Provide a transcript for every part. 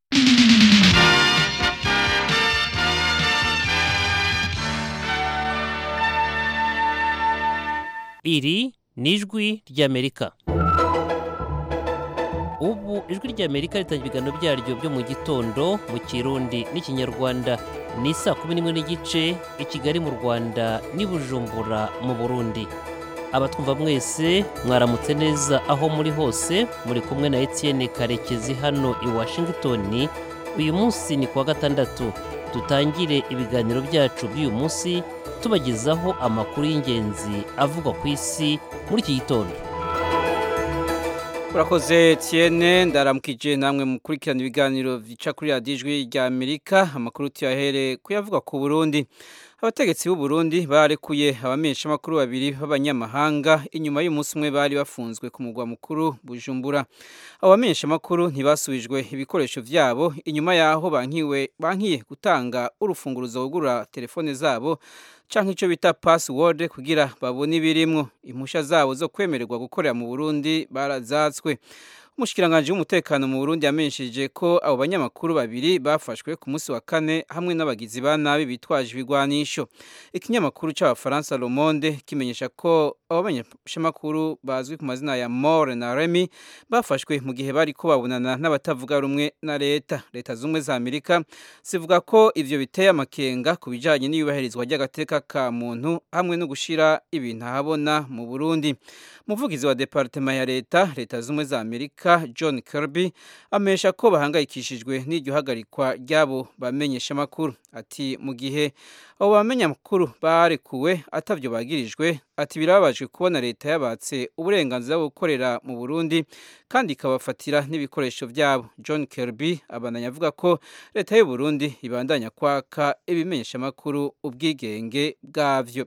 iri ni ijwi ry'amerika ubu ijwi ry'amerika ritangira ibiganiro byaryo byo mu gitondo mu kirundi n'ikinyarwanda ni saa kumi n'imwe n'igice i kigali mu rwanda n'i bujumbura mu burundi abatwumva mwese mwaramutse neza aho muri hose muri kumwe na etienne karekezi hano i washington uyu munsi ni kuwa gatandatu dutangire ibiganiro byacu by'uyu munsi tubagezaho amakuru y'ingenzi avugwa ku isi muri iki gitondo urakoze Etienne ndaramukije namwe mukurikirana ibiganiro bica kuri radiyo ijwi rya amerika amakuru tuyahere kuyavuga ku burundi abategetsi b'u Burundi barekuye abamenyeshamakuru babiri b'abanyamahanga inyuma y'umunsi umwe bari bafunzwe ku mugwa mukuru bujumbura abo bamenyeshamakuru ntibasubijwe ibikoresho byabo inyuma y'aho bankiwe bankiye gutanga urufunguruzo rugura telefone zabo canke ico bita password kugira babone ibirimwo impusha zabo zo kwemererwa gukorera mu Burundi barazatswe umushikiranganje w'umutekano mu Burundi yamenyesheje ko abo banyamakuru babiri bafashwe ku munsi wa kane hamwe n'abagizi ba nabi bitwaje ibigwanisho ikinyamakuru c'abafaransa Le Monde kimenyesha ko abo banyeshamakuru bazwi ku mazina ya More na Remy bafashwe mu gihe bari ko babonana n'abatavuga rumwe na leta leta zumwe za Amerika zivuga ko ivyo biteye amakenga ku bijanye n'iyubahirizwa ry'agateka ka muntu hamwe no gushira ibintu ahabona mu Burundi umuvugizi wa departema ya leta leta zumwe za Amerika John Kirby amesha ko bahangayikishijwe n'iryo hagarikwa ry'abo bamenyesha makuru ati mu gihe abo bamenya makuru barekuwe atavyo bagirijwe ati birababajwe kubona leta yabatse uburenganzira bwo gukorera mu Burundi kandi ikabafatira n'ibikoresho byabo John Kirby abananya avuga ko leta y'u Burundi ibandanya kwaka ibimenyesha makuru ubwigenge bwavyo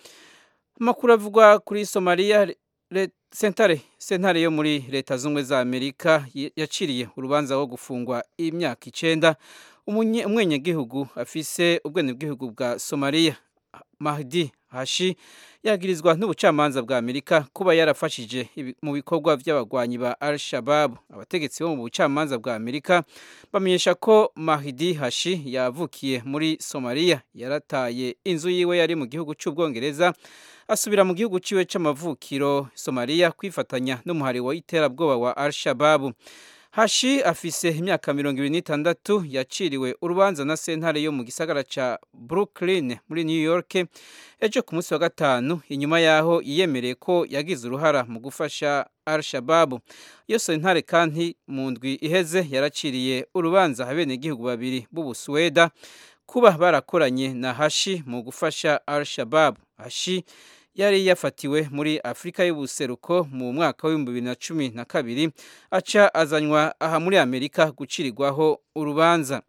amakuru avugwa kuri Somalia sentare sentare yo muri leta zumwe za Amerika yaciriye urubanza rwo gufungwa imyaka icenda umwenyegihugu afise ubwenegihugu bwa Somalia Mahdi Hashi yagirizwa n'ubucamanza bwa Amerika kuba yarafashije mu bikorwa by'abagwanyi ba Al-Shabaab abategetsi bo mu bucamanza bwa Amerika bamenyesha ko Mahdi Hashi yavukiye muri Somalia yarataye inzu yiwe yari mu gihugu cy'ubwongereza asubira mu gihugu ciwe c'amavukiro Somalia kwifatanya n'umuhari wa iterabwoba wa Al-Shabaab Hashi afise imyaka mirongo ibiri n'itandatu yaciriwe urubanza na sentare yo mu gisagara ca Brooklyn muri New York ejo ku munsi wa gatanu inyuma yaho yiyemereye ko yagize uruhara mu gufasha Al-Shabaab iyo sentare kandi mu ndwi iheze yaraciriye urubanza abenegihugu babiri b'Ubusuweda kuba barakoranye na Hashi mu gufasha Al-Shabaab Hashi yari yafatiwe muri Afurika y'ubuseruko mu mwaka w'ibihumbi bibiri na cumi na kabiri aca azanywa aha muri Amerika gucirirwaho urubanza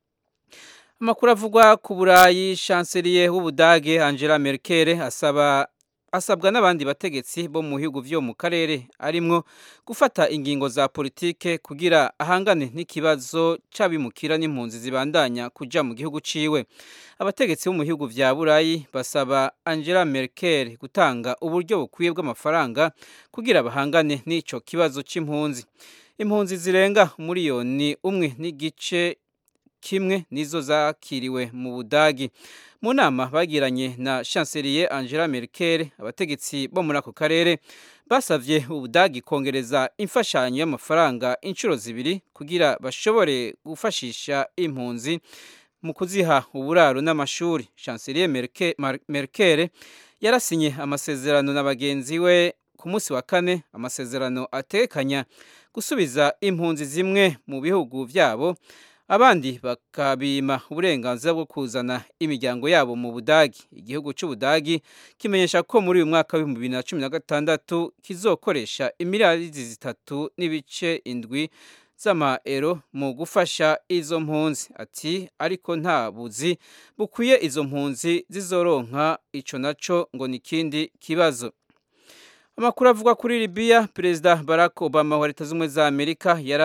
amakuru avugwa ku burayi chancelier w'ubudage Angela Merkel asaba asabwa n'abandi bategetsi bo mu bihugu byo mu karere arimwo gufata ingingo za politike kugira ahangane n'ikibazo c'abimukira n'impunzi zibandanya kuja mu gihugu ciwe abategetsi bo mu bihugu vya burayi basaba Angela Merkel gutanga uburyo bukwiye bw'amafaranga kugira bahangane n'ico kibazo c'impunzi impunzi zirenga miliyoni umwe n'igice kimwe nizo zakiriwe mu budagi mu nama bagiranye na chancelier Angela Merkel abategetsi bo muri ako karere basavye ubudagi kongereza imfashanyo y'amafaranga inshuro zibiri kugira bashobore gufashisha impunzi mu kuziha uburaro n'amashuri chancelier Merkel, Merkel yarasinye amasezerano na bagenzi we ku munsi wa kane amasezerano atekanya gusubiza impunzi zimwe mu bihugu vyabo abandi bakabima uburenganzira bwo kuzana imiryango yabo mu budagi igihugu cy'ubudagi kimenyesha ko muri uyu mwaka w'ibihumbi bibiri na cumi na gatandatu kizokoresha imiliyari zitatu n'ibice indwi z'amaero mu gufasha izo mpunzi ati ariko nta buzi bukwiye izo mpunzi zizoronka ico naco ngo ni ikindi kibazo amakuru avuga kuri Libya perezida Barack Obama wa leta z'ubumwe za Amerika yara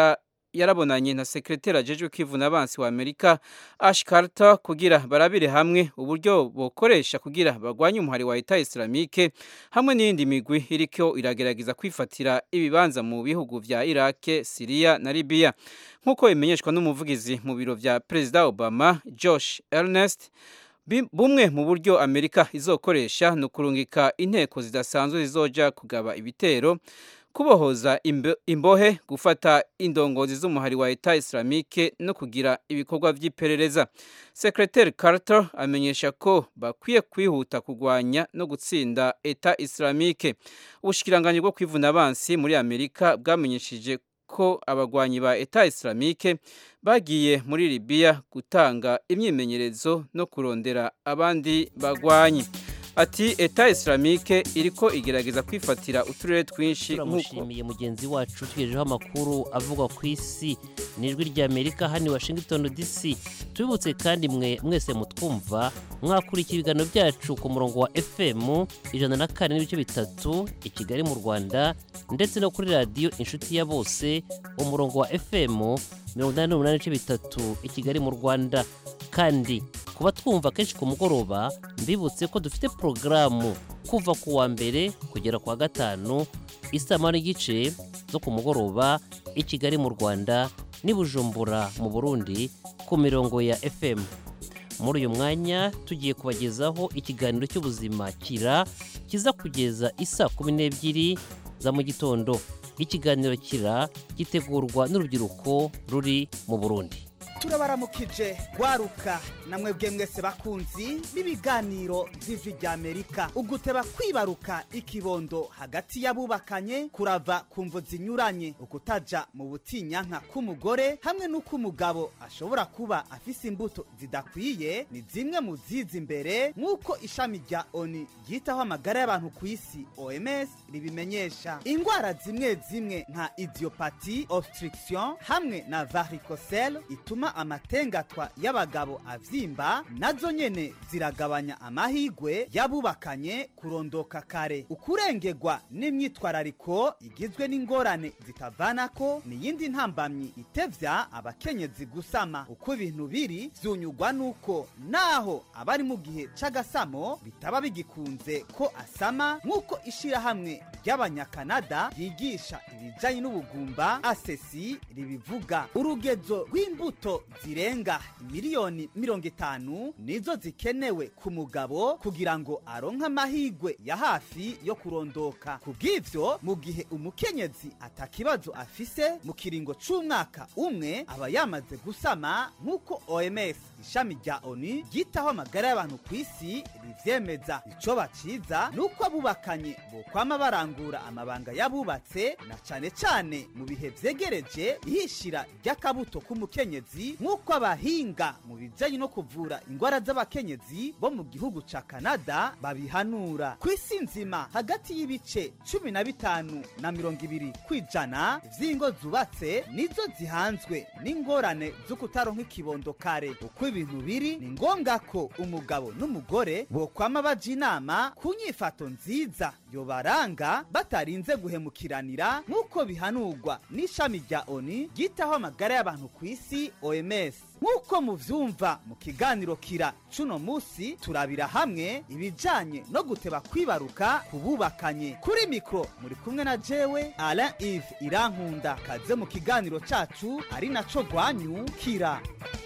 yarabonanye na sekreteri ajejwe kwivuna abansi wa Amerika Ash Carter kugira barabire hamwe uburyo bokoresha kugira bagwanye umuhari wa Eta Islamique hamwe n'iyindi migwi iriko iragerageza kwifatira ibibanza mu bihugu vya Iraq, Syria na Libya nk'uko bimenyeshwa n'umuvugizi mu biro vya Perezida Obama Josh Ernest bumwe mu buryo Amerika izokoresha ni ukurungika inteko zidasanzwe zizoja kugaba ibitero kubohoza imbohe gufata indongozi z'umuhari wa Eta Islamique no kugira ibikorwa vy'iperereza Secretary Carter amenyesha ko bakwiye kwihuta kugwanya no gutsinda Eta Islamique ubushikiranganje bwo kwivuna abansi muri Amerika bwamenyesheje ko abagwanyi ba Eta Islamique bagiye muri Libya gutanga imyimenyerezo no kurondera abandi bagwanyi ati Eta Islamique iriko igerageza kwifatira uturere twinshi turamushimiye mugenzi wacu tugejejeho amakuru avuga ku isi n'ijwi rya Amerika hano Washington DC tubibutse kandi mwe mwese mutwumva mwakurikira ibiganiro byacu ku murongo wa FM ijana na kane n'ibice bitatu i Kigali mu Rwanda ndetse no kuri radiyo inshuti ya bose umurongo wa FM mirongo inani n'umunani n'ibice bitatu i Kigali mu Rwanda kandi kuba twumva kenshi ku mugoroba mbibutse ko dufite porogaramu kuva ku wa mbere kugera ku wa gatanu isama n'igice zo ku mugoroba i Kigali mu Rwanda n'i Bujumbura mu Burundi ku mirongo ya FM muri uyu mwanya tugiye kubagezaho ikiganiro cy'ubuzima kira kiza kugeza isa kumi n'ebyiri za mu gitondo ikiganiro kira gitegurwa n'urubyiruko ruri mu Burundi turabaramukije gwaruka namwe bwe mwese bakunzi b'ibiganiro vy'ijwi rya amerika uguteba kwibaruka ikibondo hagati y'abubakanye kurava ku mvo zinyuranye ukutaja mu butinyanka k'umugore hamwe n'uko umugabo ashobora kuba afise imbuto zidakwiye ni zimwe mu ziza imbere nk'uko ishami rya oni ryitaho amagara y'abantu ku isi oms ribimenyesha ingwara zimwe zimwe nka idiopati obstruction hamwe na varicocele ituma amatengatwa y'abagabo avyimba nazo nyene ziragabanya amahigwe y'abubakanye kurondoka kare ukurengerwa n'imyitwarariko igizwe n'ingorane zitavanako niyindi ntambamyi itevya abakenyezi gusama uko ibintu biri vyunyugwa nuko naho abari mu gihe c'agasamo bitaba bigikunze ko asama nk'uko ishirahamwe ry'abanyakanada ryigisha ibijanye n'ubugumba asesi ribivuga urugezo rw'imbuto zirenga miliyoni mirongo itanu nizo zikenewe ku mugabo kugira ngo aronke amahigwe ya hafi yo kurondoka kubw'ivyo mu gihe umukenyezi atakibazo afise mu kiringo c'umwaka umwe aba yamaze gusama nk'uko oms ishami rya oni ryitaho amagara y'abantu ku isi rivyemeza ico baciza ni uko abubakanye bokwama barangura amabanga y'abubatse na cane cane mu bihe vyegereje ihishira ry'akabuto k'umukenyezi nk'uko abahinga mu bijanye no kuvura ingwara z'abakenyezi bo mu gihugu ca kanada babihanura ku isi nzima hagati y'ibice cumi na bitanu na mirongo ibiri kw'ijana vy'ingo zubatse nizo zihanzwe n'ingorane zo kutaronka ikibondo kare uko ibintu biri ni ngombwa ko umugabo n'umugore bokwama baja inama ku nyifato nziza yobaranga batarinze guhemukiranira nk'uko bihanurwa n'ishami rya oni ryitaho amagara y'abantu ku isi oms nk'uko muvyumva mu kiganiro kira cuno musi turabira hamwe ibijanye no guteba kwibaruka kububakanye kuri mikro muri kumwe na jewe alain ive irankunda kaze mu kiganiro cacu ari naco rwanyu kira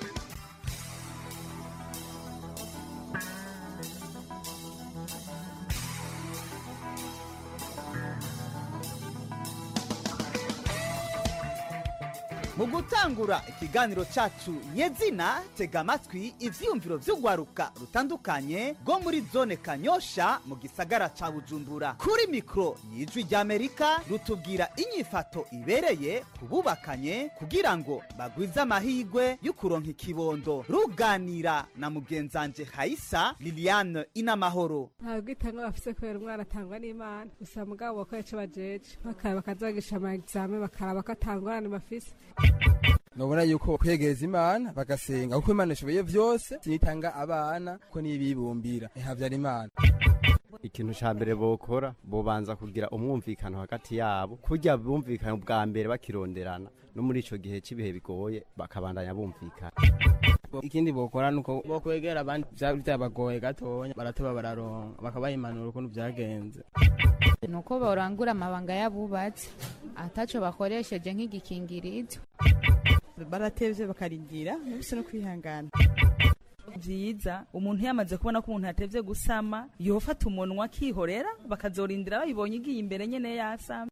mu gutangura ikiganiro cacu nyezina tega amatwi ivyiyumviro vy'urwaruka rutandukanye rwo muri zone kanyosha mu gisagara ca bujumbura kuri mikro y'ijwi ry'amerika rutubwira inyifato ibereye ku bubakanye kugira ngo bagwize amahigwe y'ukuronka ikibondo ruganira na mugenzanje hayisa liliane inamahoro ntabwo itanga bafise kubera umwana atangwa n'imana gusa mugabo bakora ico bajeje bakaraba bakazagisha ama examen bakaraba ko atangorane bafise nobona yuko kwegereza imana bagasenga kuko imana ishoboye vyose sinitanga abana ko nibibumbira ihavyara imana ikintu ca mbere bokora bobanza kugira umwumvikano hagati yabo kurya bumvikana bwa mbere bakironderana no muri ico gihe c'ibihe bigoye bakabandanya bumvikana ikindi bokora nuko bokwegera abandi vyaba byabagoye gatonya barateba bararonka bakabaha impanuro ukuntu vyagenze nuko borangura amabanga y'abubatsi ataco bakoresheje nk'igikingirizo baratevye bakarindira ntibise no kwihangana vyiza umuntu yamaze kubona ko umuntu yatevye gusama yofata umunwa akihorera bakazorindira bayibonye igiye imbere nyene yasama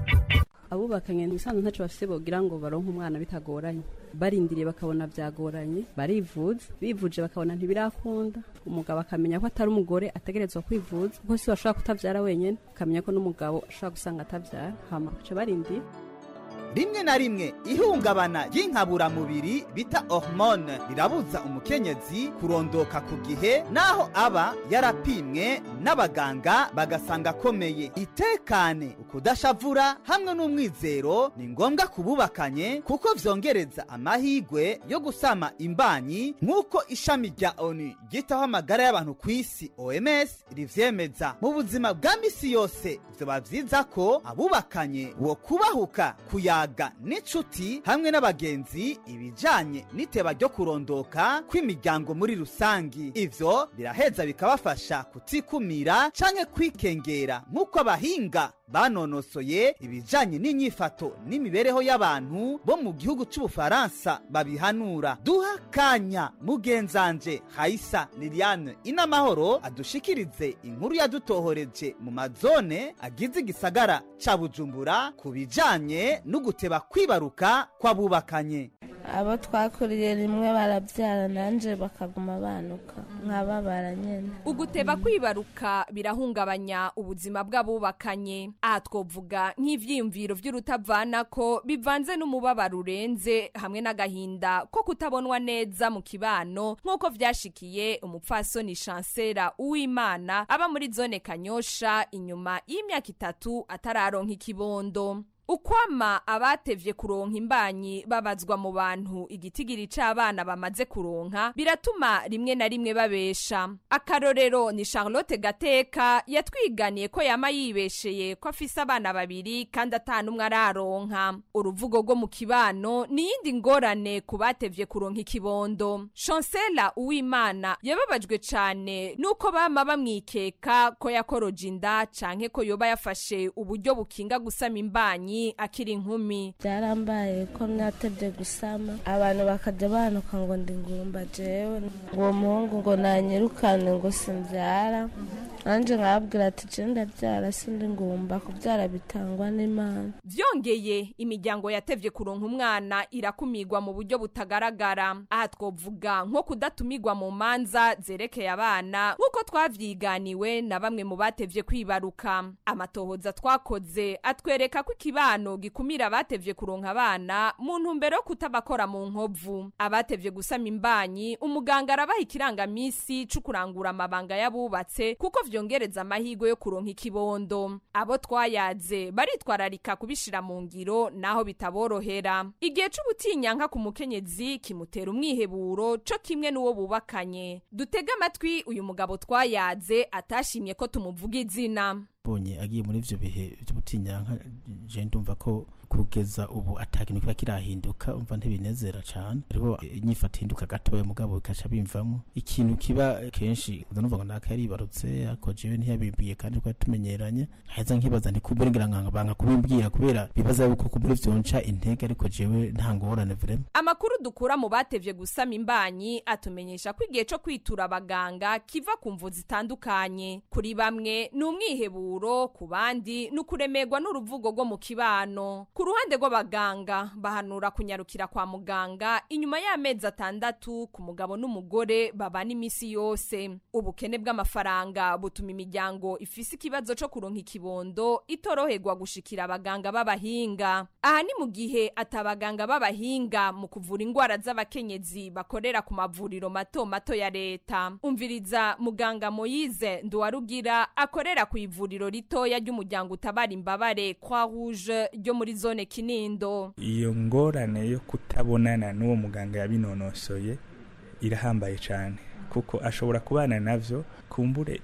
abubakanye ubusanzwe ntacyo bafise bogira ngo baronke umwana bitagoranye barindiriye bakabona byagoranye barivuza bivuje bakabona ntibirakunda umugabo akamenya ko atari umugore ategerezwa kwivuza kuko si bashobora kutabyara wenyine akamenya ko n'umugabo ashobora gusanga atabyara hama baca barindira rimwe na rimwe ihungabana ry'inkaburamubiri bita hormone rirabuza umukenyezi kurondoka ku gihe naho aba yarapimwe n'abaganga bagasanga akomeye itekane ukudashavura hamwe n'umwizero ni ngombwa kububakanye kuko vyongereza amahigwe yo gusama imbanyi nk'uko ishami rya onu ryitaho amagara y'abantu ku isi oms rivyemeza mu buzima bwa misi yose vyoba vyiza ko abubakanye wo kubahuka kuyaga n'inshuti hamwe n'abagenzi ibijanye n'iteba ryo kurondoka kw'imiryango muri rusangi ivyo biraheza bikabafasha kutikumira canke kwikengera nk'uko abahinga banonosoye ibijanye n'inyifato n'imibereho y'abantu bo mu gihugu c'ubufaransa babihanura duha kanya mugenzanje haisa liliane inamahoro adushikirize inkuru yadutohoreje mu mazone agize igisagara ca bujumbura ku bijanye n'uguteba kwibaruka kw'abubakanye abo twakuriye rimwe barabyara nanje bakaguma banuka nkababara nyene uguteba kwibaruka birahungabanya ubuzima bw'abubakanye aha twovuga nk'ivyiyumviro vy'urutavanako bivanze n'umubabaro urenze hamwe n'agahinda ko kutabonwa neza mu kibano nk'uko vyashikiye umupfasoni chancera uwimana aba muri zone kanyosha inyuma y'imyaka itatu atararonka ikibondo ukwama abatevye kuronka imbanyi babazwa mu bantu igitigiri c'abana bamaze kuronka biratuma rimwe na rimwe babesha akarorero ni charlotte gateka yatwiganiye ko yama yibesheye ko afise abana babiri kandi atanumwe araronka uruvugo rwo mu kibano ni yindi ngorane ku batevye kuronka ikibondo chancela uwimana yababajwe cane nuko bama bamwikeka ko yakoroje inda canke ko yoba yafashe uburyo bukinga gusama imbanyi akiri inkumi byarambaye ko natebye gusama abantu bakajya banuka ngo ndi ngumba jewe ngo muhungu ngo nanyirukane ngo simbyara nanjye nkababwira ati je ndabyara sindi ngumba kubyara bitangwa n'imana vyongeye imiryango yatevye kuronka umwana irakumigwa mu buryo butagaragara aha twovuga nko kudatumigwa mu manza zerekeye abana nk'uko twavyiganiwe na bamwe mu batevye kwibaruka amatohoza twakoze atwereka ko ikibano gikumira abatevye kuronka abana mu ntumbero yo kutabakora mu nkovu abatevye gusama imbanyi umuganga arabaha ikirangamisi co kurangura amabanga y'abubatse kuko vyongereza amahirwe yo kuronka ikibondo abo twayaze baritwararika kubishira mu ngiro naho bitaborohera igihe c'ubutinyanka ku mukenyezi kimutera umwiheburo co kimwe n'uwo bubakanye dutege amatwi uyu mugabo twayaze atashimye ko tumuvuga izina bonye agiye muri ivyo bihe vy'ubutinyanka je ndumva ko kugeza ubu atakintu kiba kirahinduka umva ntibinezera cane ariko inyifato ihinduka gatoya mugabo bikaca bimvamo ikintu kiba kenshi ndanuvuga ngo naka yaribarutse ariko jewe ntiyabibwiye kandi twari tumenyeranye haheza nkibaza nti kuburengira nkanga banga kubimbwira kubera bibaza yuko kubura vyonca intege ariko jewe nta ngorane vrema amakuru dukura mu batevye gusama imbanyi atumenyesha ko igihe co kwitura abaganga kiva ku mvu zitandukanye kuri bamwe ni umwiheburo ku bandi ni ukuremerwa n'uruvugo rwo mu kibano ku ruhande rw'abaganga bahanura kunyarukira kwa muganga inyuma y'amezi atandatu ku mugabo n'umugore babana imisi yose ubukene bw'amafaranga butuma imiryango ifise ikibazo co kuronka ikibondo itoroherwa gushikira abaganga b'abahinga aha ni mu gihe atabaganga b'abahinga mu kuvura ingwara z'abakenyezi bakorera ku mavuriro mato mato ya leta umviriza muganga moyize nduwarugira akorera ku ivuriro ritoya ry'umuryango utabara imbabare kwa rouge ryo muri zone kinindo iyo ngorane yo kutabonana n'uwo muganga yabinonosoye irahambaye cyane kuko ashobora kubana navyo kumbure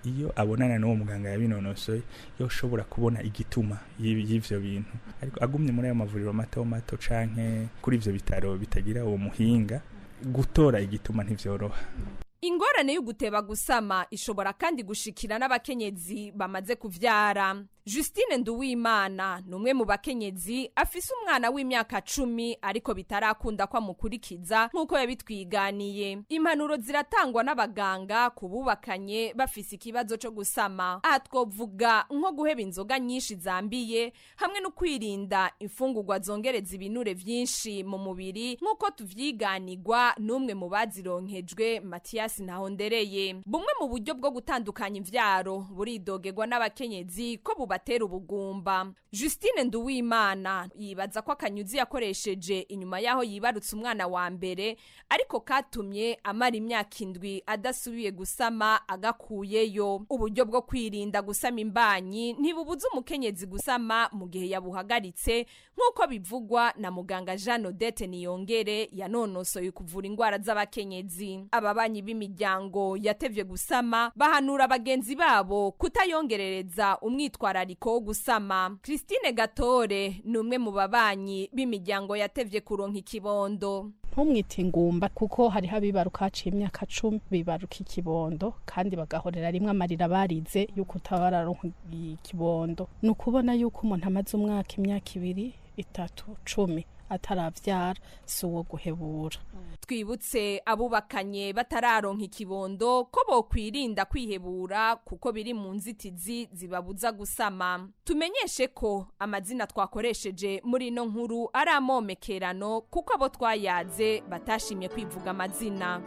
iyo abonana n'uwo muganga yabinonosoye yoshobora kubona igituma y'ibi- y'ivyo bintu ariko agumye muri ayo mavuriro mato mato canke kuri ivyo bitaro bitagira uwo muhinga gutora igituma ntivyoroha ingorane y'uguteba gusama ishobora kandi gushikira n'abakenyezi bamaze kuvyara justine nduwimana ni umwe mu bakenyezi afise umwana w'imyaka cumi ariko bitarakunda ko amukurikiza nk'uko yabitwiganiye impanuro ziratangwa n'abaganga ku bubakanye bafise ikibazo co gusama aha twovuga nko guheba inzoga nyinshi zambiye hamwe no kwirinda imfungurwa zongereza ibinure vyinshi mu mubiri nk'uko tuvyiganirwa n'umwe mu bazironkejwe matiyasi ntahondereye bumwe mu buryo bwo gutandukanya imvyaro buridogerwa n'abakenyezi ko bubatera ubugumba justine nduwimana yibaza ko akanyuzi yakoresheje inyuma y'aho yibarutse umwana wa mbere ariko katumye amara imyaka indwi adasubiye gusama agakuyeyo uburyo bwo kwirinda gusama imbanyi ntibubuza umukenyezi gusama mu gihe yabuhagaritse nk'uko bivugwa na muganga jean odette niyongere yanonosoye kuvura indwara z'abakenyezi ababanyi b'imiryango yatevye gusama bahanura bagenzi babo kutayongerereza umwitwarariko wo gusama christine gatore ni umwe mu babanyi b'imiryango yatevye kuronka ikibondo ntumwite ingumba kuko hariho abibaruka haciye imyaka cumi bibaruka ikibondo kandi bagahorera rimwe amarira barize yuko utabararonka ikibondo ni ukubona yuko umuntu amaze umwaka imyaka ibiri itatu cumi ataravyara si uwo guhebura twibutse abubakanye batararonka ikibondo ko bokwirinda kwihebura kuko biri mu nzitizi zibabuza gusama tumenyeshe ko amazina twakoresheje muri ino nkuru ari amomekerano kuko abo twayaze batashimye kwivuga amazina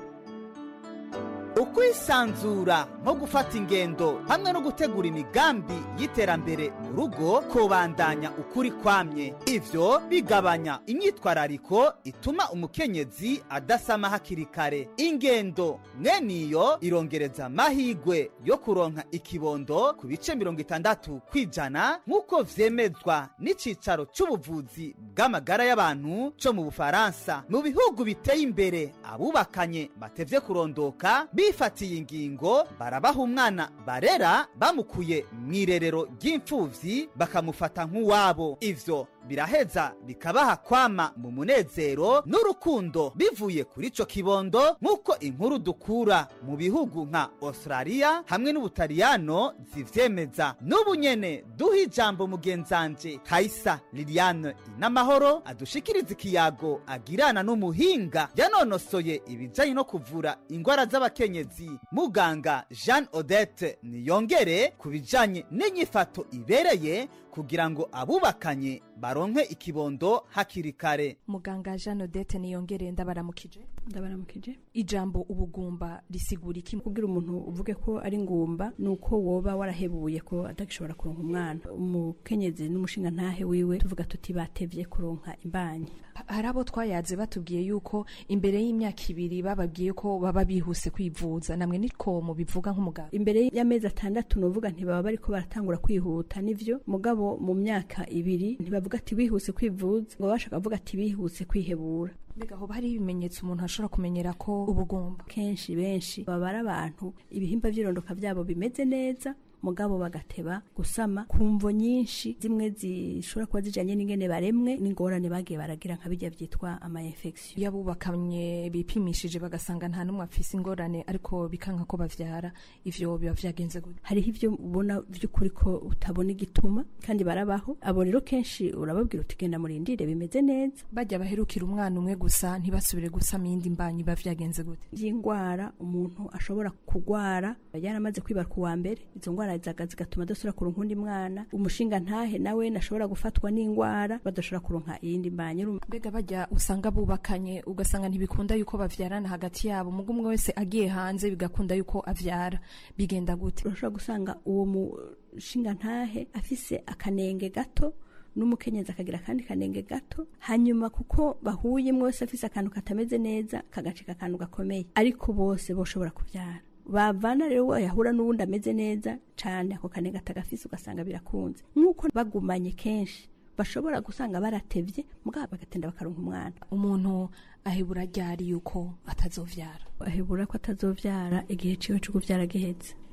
ukwisanzura nko gufata ingendo hamwe no gutegura imigambi y'iterambere mu rugo kubandanya ukuri kwamye ivyo bigabanya imyitwarariko ituma umukenyezi adasama hakiri kare ingendo mweniyo irongereza amahigwe yo kuronka ikibondo ku bice mirongo itandatu kw'ijana nk'uko vyemezwa n'icicaro c'ubuvuzi bw'amagara y'abantu co mu bufaransa mu bihugu biteye imbere abubakanye batevye kurondoka bifatiye ingingo barabaha umwana barera bamukuye mu irerero ry'imfuvyi bakamufata nk'uwabo ivyo biraheza bikabaha kwama mu munezero n'urukundo bivuye kuri ico kibondo nk'uko inkuru dukura mu bihugu nka australia hamwe n'ubutaliyano zivyemeza n'ubu nyene duha ijambo mugenzanje kaisa liliane inamahoro adushikiriza ikiyago agirana n'umuhinga yanonosoye ibijanye no kuvura ingwara z'abakenyezi muganga jean odette niyongere ku bijanye n'inyifato ibereye kugira ngo abubakanye baronke ikibondo hakiri kare muganga jean odette niyongere ndabaramukije ndabaramukije ijambo ubugumba risigura iki kugira umuntu uvuge ko ari ngumba ni uko woba warahebuye ko adagishobora kuronka umwana umukenyezi n'umushinga ntahe wiwe tuvuga tuti batevye kuronka imbanyi hari abo twayaze batubwiye yuko imbere y'imyaka ibiri bababwiye ko baba bihuse kwivuza namwe niko mubivuga nk'umuganga imbere y'amezi atandatu nuvuga ntibaba bariko baratangura kwihuta nivyo mugabo mu myaka ibiri ntibavuga ati bihuse kwivuza ngo bashaka kuvuga ati bihuse kwihebura mbega hoba hari ibimenyetso umuntu ashobora kumenyera ko ubugomba kenshi benshi baba ari abantu ibihimba vy'irondoka vyabo bimeze neza mugabo bagateba gusama ku mvo nyinshi zimwe zishobora kuba zijanye n'ingene baremwe n'ingorane bagiye baragira nka bijya vyitwa ama infection yabubakamye bipimishije bagasanga nta n'umwe afise ingorane ariko bikanka ko bavyara ivyo biba vyagenze gute hariho ivyo ubona vy'ukuri ko utabona igituma kandi barabaho abo rero kenshi urababwira uti genda murindire bimeze neza bajya baherukira umwana umwe gusa ntibasubire gusama iyindi mbanyi biba vyagenze gute y'ingwara umuntu ashobora kugwara yaramaze kwibaruka uwa mbere izo ngwara zaga zigatuma adasubira kuronka undi mwana umushinga ntahe nawe nashobora gufatwa n'ingwara badashobora kuronka iyindi mbanyi mbega bajya usanga bubakanye ugasanga ntibikunda yuko bavyarana hagati yabo mugo umwe wese agiye hanze bigakunda yuko avyara bigenda gute urashobora gusanga uwo mushinga ntahe afise akanenge gato n'umukenyezi akagira akandi kanenge gato hanyuma kuko bahuye umwe wese afise akantu katameze neza kagacika akantu gakomeye ariko bose boshobora kuvyara bavana rero yahura n'uwundi ameze neza cane ako kanenge atagafise ugasanga birakunze nk'uko bagumanye kenshi bashobora gusanga baratevye mugabo bagatenda bakaronka umwana umuntu ahebura ryari yuko atazovyara ahebura ko atazovyara igihe ciwe co kuvyara giheze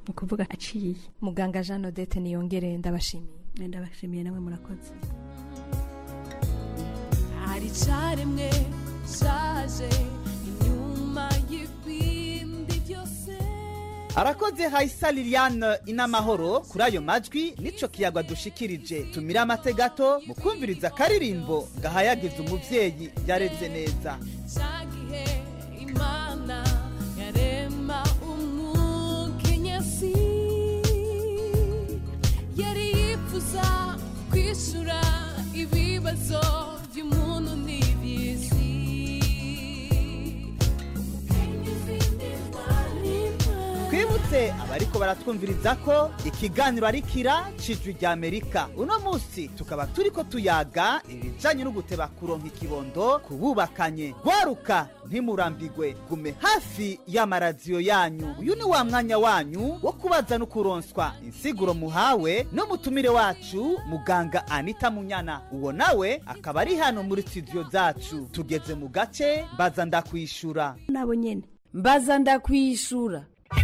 ni ukuvuga aciye muganga jean odette niyongere ndabashimiye ndabashimiye nawe murakoze hari icaremwe shaje inyuma y'ibindi byose arakoze hayisa liliane inamahoro kuri ayo majwi nico kiyagwa dushikirije tumire amate gato mu kumviriza akaririmbo gahayagiza umuvyeyi yareze neza cyagihe imana yarema umukenyezi yari yifuza kwishura ibibazo by'umuntu n'iby'isi twibutse abariko baratwumviriza ko ikiganiro ari kira cijwi rya amerika uno munsi tukaba turiko tuyaga ibijanye no guteba kuronka ikibondo kububakanye gwaruka ntimurambigwe gume hafi y'amaradiyo yanyu uyu ni wa mwanya wanyu wo kubaza no kuronswa insiguro muhawe n'umutumire wacu muganga anita munyana uwo nawe akaba ari hano muri studio zacu tugeze mu gace mbaza ndakwishura nabo nyene mbaza ndakwishura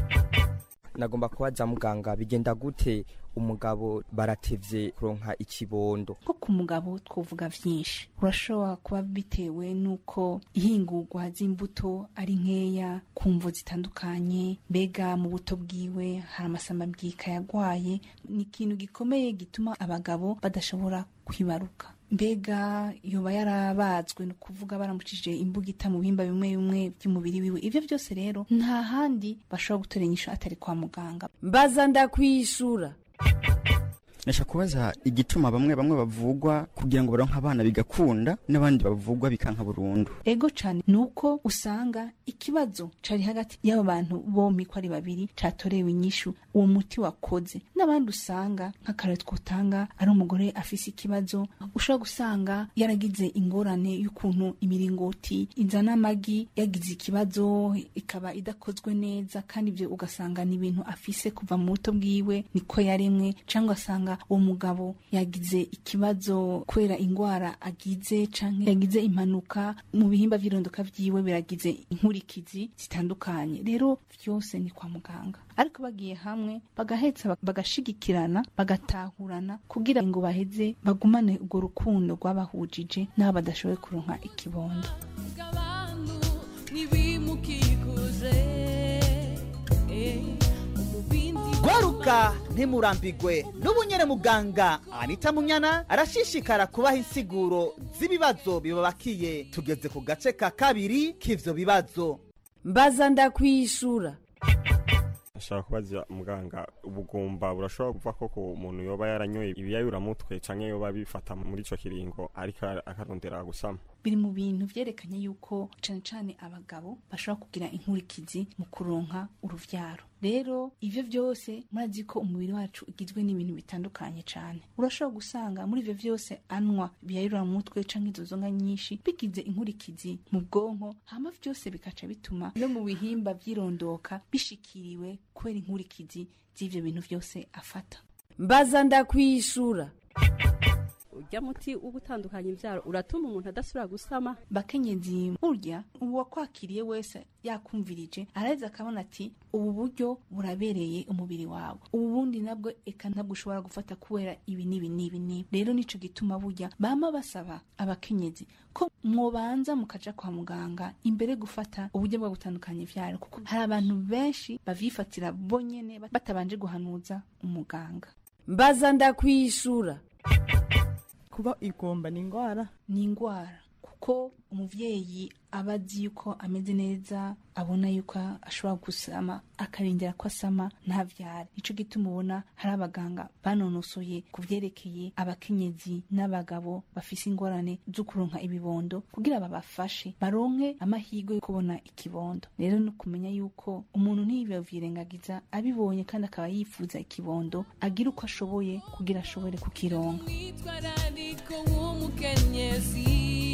nagomba kubaza muganga bigenda gute umugabo baratevye kuronka ikibondo nko ku mugabo twovuga vyinshi urashobora kuba bitewe n'uko ihingurwa z'imbuto ari nkeya ku mvo zitandukanye mbega mu buto bwiwe hari amasamabwika yagwaye ni ikintu gikomeye gituma abagabo badashobora kwibaruka mbega yoba yarabazwe ni ukuvuga baramucishije imbugita mu bihimba bimwe bimwe by'umubiri wiwe ivyo byose rero nta handi bashobora gutora inyishu atari kwa muganga mbaza ndakwishura Nasha kubaza igituma bamwe bamwe bavugwa kugira ngo baronke abana bigakunda n'abandi bavugwa bikanka burundu. ego cane nuko usanga ikibazo cari hagati y'abo bantu bompi ko ari babiri catorewe inyishu uwo muti wakoze n'abandi usanga nk'akarero twotanga ari umugore afise ikibazo ushobora gusanga yaragize ingorane y'ukuntu imiringoti izana amagi yagize ikibazo ikaba idakozwe neza kandi ivyo ugasanga ni ibintu afise kuva mu buto bwiwe niko yaremwe cyangwa asanga uwo mugabo yagize ikibazo kubera ingwara agize canke yagize impanuka mu bihimba vy'irondoka vyiwe biragize inkurikizi zitandukanye rero vyose ni kwa muganga ariko bagiye hamwe bagahetsa bagashigikirana bagatahurana kugira ngo baheze bagumane urwo rukundo rwabahujije n'abo badashoboye kuronka ikibondo bw'abantu ntibimukikuje eh, umubindi gwaruka ntimurambigwe n'ubu nyene muganga anita munyana arashishikara kubaha insiguro z'ibibazo bibabakiye tugeze ku gace ka kabiri k'ivyo bibazo mbaza ndakwishura ashaka kubaza muganga ubugumba burashobora kuva ko ku muntu yoba yaranyoye ibiyayuramutwe canke yoba bifata muri ico kiringo ariko akarondera gusama biri mu bintu vyerekanye yuko cane cane abagabo bashobora kugira inkurikizi mu kuronka uruvyaro rero ivyo vyose murazi ko umubiri wacu ugizwe n'ibintu bitandukanye cane urashobora gusanga muri ivyo vyose anwa biyayurira mu mutwe canke izo nzoga nyinshi bigize inkurikizi mu bwonko hama vyose bikaca bituma no mu bihimba vy'irondoka bishikiriwe kubera inkurikizi z'ivyo bintu vyose afata mbaza ndakwishura urya muti wo gutandukanya imbyaro uratuma umuntu adasubira gusama bakenyezi burya uwakwakiriye wese yakumvirije araheza akabona ati ubu buryo burabereye umubiri wawe ubu bundi nabwo eka ntabwo ushobora gufata kubera ibi n'ibi n'ibi n'ibi rero nico gituma burya bama basaba abakenyezi ko mwobanza mukaja kwa muganga imbere gufata uburyo bwo gutandukanya ivyaro kuko hari abantu benshi bavyifatira bonyene batabanje guhanuza umuganga mbaza ndakwishura kuba igomba ni indwara ni indwara kuko umuvyeyi aba azi yuko ameze neza abona yuko ashobora gusama akarindira ko asama ntavyare nico gituma ubona hari abaganga banonosoye ku vyerekeye abakenyezi n'abagabo bafise ingorane zo kuronka ibibondo kugira babafashe baronke amahirwe yo kubona ikibondo rero ni ukumenya yuko umuntu ntiyivyirengagiza abibonye kandi akaba yifuza ikibondo agira uko ashoboye kugira ashobore kukironka umwitwarariko w'umukenyezi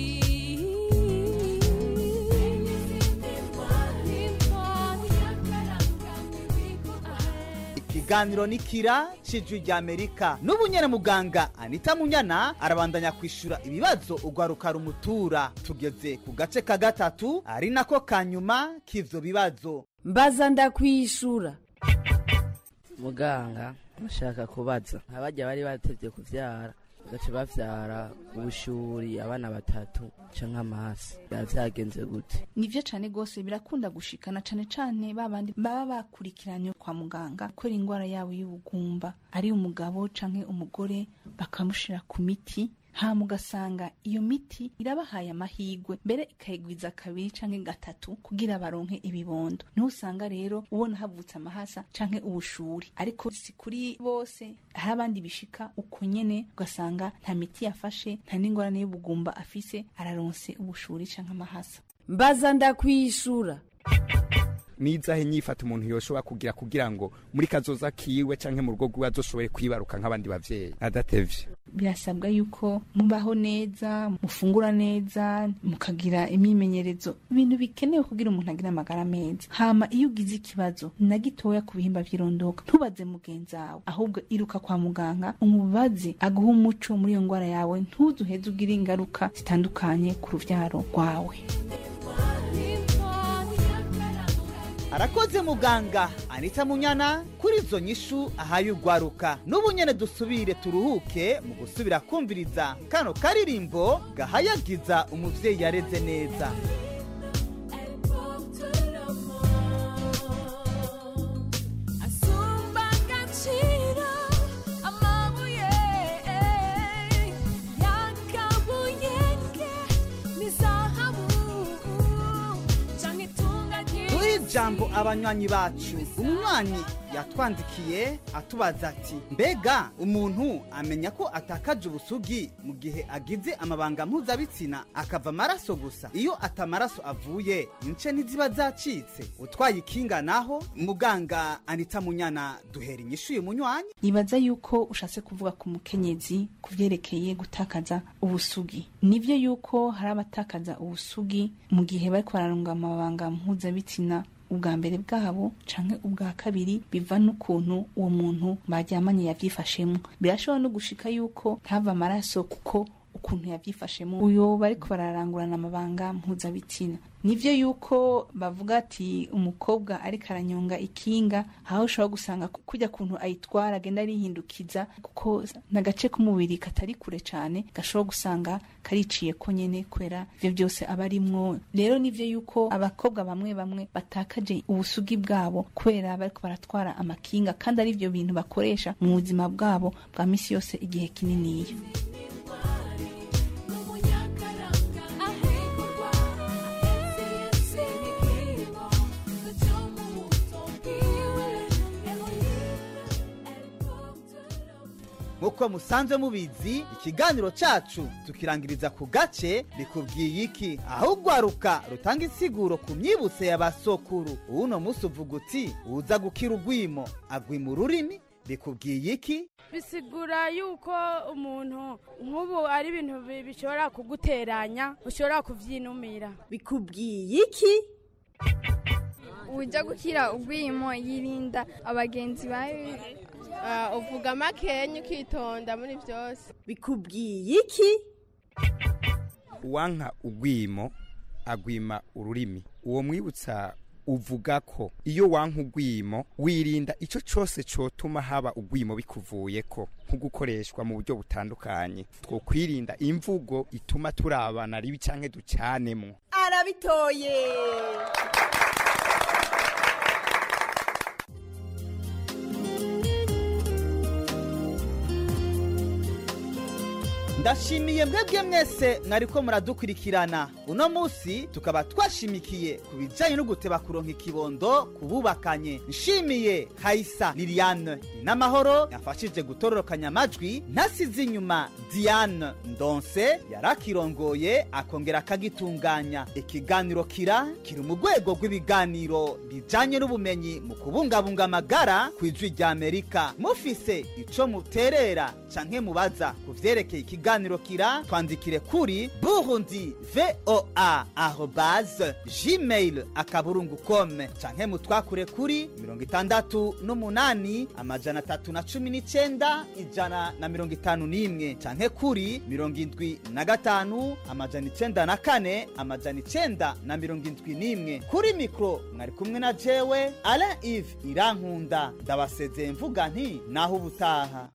ikiganiro ni kira cijwi rya amerika n'ubu nyene muganga anita munyana arabandanya kwishura ibibazo ugwaruka rumutura tugeze ku gace ka gatatu ari nako ka nyuma k'ivyo bibazo mbaza ndakwishura muganga bashaka kubaza abajya bari batevye kuvyara bagaca bavyara ubushuri abana batatu canke amasi biba vyagenze gute nivyo cane gose birakunda gushikana cane cane babandi baba bakurikiranye kwa muganga kubera ingwara yabo y'ubugumba ari umugabo canke umugore bakamushira ku miti hama ugasanga iyo miti irabahaye amahigwe mbere ikayigwiza kabiri canke gatatu kugira baronke ibibondo niho usanga rero ubona havutse amahasa canke ubushuri ariko si kuri bose hari abandi bishika uko nyene ugasanga nta miti yafashe nta n'ingorane y'ubugumba afise araronse ubushuri canke amahasa mbaza ndakwishura nizahe nyifata umuntu yoshobora kugira kugira ngo muri kazoza kiwe canke mu rugo rwiwe azoshobore kwibaruka nk'abandi bavyeyi adatevye birasabwa yuko mubaho neza mufungura neza mukagira imyimenyerezo ibintu bikenewe kugira umuntu agire amagara meza hama iyo ugize ikibazo na gitoya ku bihimba vy'irondoka ntubaze mugenzi wawe ahubwo iruka kwa muganga umubaze aguhe umuco muri iyo ngwara yawe ntuzuheze ugire ingaruka zitandukanye ku ruvyaro rwawe arakoze muganga anita munyana kuri izo nyishu ahaye urwaruka n'ubu nyene dusubire turuhuke mu gusubira kumviriza kano karirimbo gahayagiza umuvyeyi yareze neza asumba agaciro amabuye yakabuyenge n'izahabu canke itunga duhe ijambo abanywanyi bacu umunywanyi yatwandikiye atubaza ati mbega umuntu amenya ko atakaje ubusugi mu gihe agize amabanga mpuzabitsina akava amaraso gusa iyo atamaraso avuye ince ntiziba zacitse utwaye ikinga naho muganga anita munyana duhera inyishu uyu munywanyi nibaza yuko ushatse kuvuga ku mukenyezi ku vyerekeye gutakaza ubusugi nivyo yuko hari abatakaza ubusugi mu gihe bariko bararunga amabanga mpuzabitsina ubwa mbere bwabo canke ubwa kabiri biva n'ukuntu uwo muntu baryamanye yavyifashemo birashobora no gushika yuko ntava amaraso kuko ukuntu yavyifashemo uyo bariko bararangurana amabanga mpuzabitsina nivyo yuko bavuga ati umukobwa ariko aranyonga ikinga aho ushobora gusanga kujya kuntu ayitwara agenda arihindukiza kuko n'agace k'umubiri katari kure cane gashobora gusanga kariciye ko nyene kubera ivyo byose aba arimwo rero nivyo yuko abakobwa bamwe bamwe batakaje ubusugi bwabo kubera bariko baratwara amakinga kandi ari ivyo bintu bakoresha mu buzima bwabo bwa misi yose igihe kininiya nk'uko musanzwe mubizi ikiganiro cacu tukirangiriza ku gace bikubwiye iki aho urwaruka rutanga insiguro ku myibutse ya basokuru uno munsi uvuga uti uza gukira urwimo agwima ururimi bikubwiye iki bisigura yuko umuntu nk'ubu ari ibintu bi- bishobora kuguteranya ushobora kuvyinumira bikubwiye iki ujya gukira urwimo yirinda abagenzi bawe uvuga makenya ukitonda muri byose bikubwiye iki uwanka ugwimo agwima ururimi uwo mwibutsa uvuga ko iyo wanka ugwimo wirinda icyo cyose cyotuma haba ugwimo bikuvuyeko nko gukoreshwa mu buryo butandukanye two kwirinda imvugo ituma turabana ribi cyangwa ducanemo arabitoye ndashimiye mwebwe mwese mwariko muradukurikirana uno munsi tukaba twashimikiye ku bijyanye no guteba kuronka ikibondo ku bubakanye nshimiye hayisa liliane n'amahoro yafashije gutororokanya amajwi ntasize inyuma diane ndonse yarakirongoye akongera akagitunganya ikiganiro kira kiri mu rwego rw'ibiganiro bijyanye n'ubumenyi mu kubungabunga amagara ku ijwi rya amerika mufise ico muterera canke mubaza ku vyerekeye ikiganiro ikiganiro kira twandikire kuri burundi voa arobase gmail akaburungu kome canke mutwakure kuri mirongo itandatu n'umunani amajana atatu na cumi n'icenda ijana na mirongo itanu n'imwe canke kuri mirongo indwi na gatanu amajana icenda na kane amajana icenda na mirongo indwi n'imwe kuri mikro mwari kumwe na jewe alain ive irankunda ndabasezeye mvuga nti naho ubutaha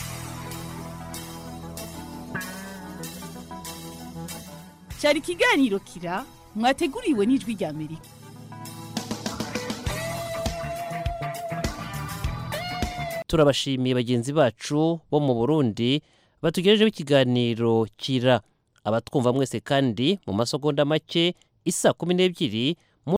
cyari ikiganiro kira mwateguriwe n'ijwi rya amerika turabashimiye bagenzi bacu bo mu burundi batugejejeho ikiganiro kira abatwumva mwese kandi mu masegonda make isa kumi n'ebyiri